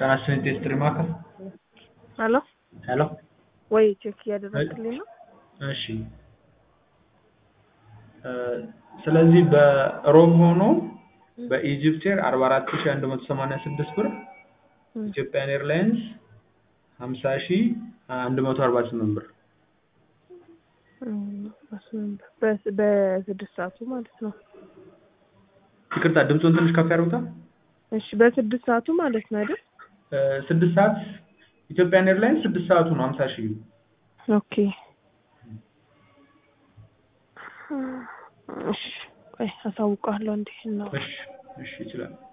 ጤናስጥልኝ ቴስትሪ ማዕከል ሄሎ ሄሎ ወይ ቼክ እያደረግልኝ ነው። እሺ ስለዚህ በሮም ሆኖ በኢጅፕት ኤር 44186 ብር ኢትዮጵያን ኤርላይንስ 50148 ብር በስ- በስድስት ሰዓቱ ማለት ነው። ይቅርታ ድምፁን ትንሽ ከፍ ያደርጉታል እሺ በስድስት ሰዓቱ ማለት ነው አይደል? እ ስድስት ሰዓት ኢትዮጵያን ኤርላይንስ ስድስት ሰዓቱ ነው 50 ሺህ ኦኬ እሺ ቆይ አሳውቃለሁ እንዴ ነው እሺ እሺ ይችላል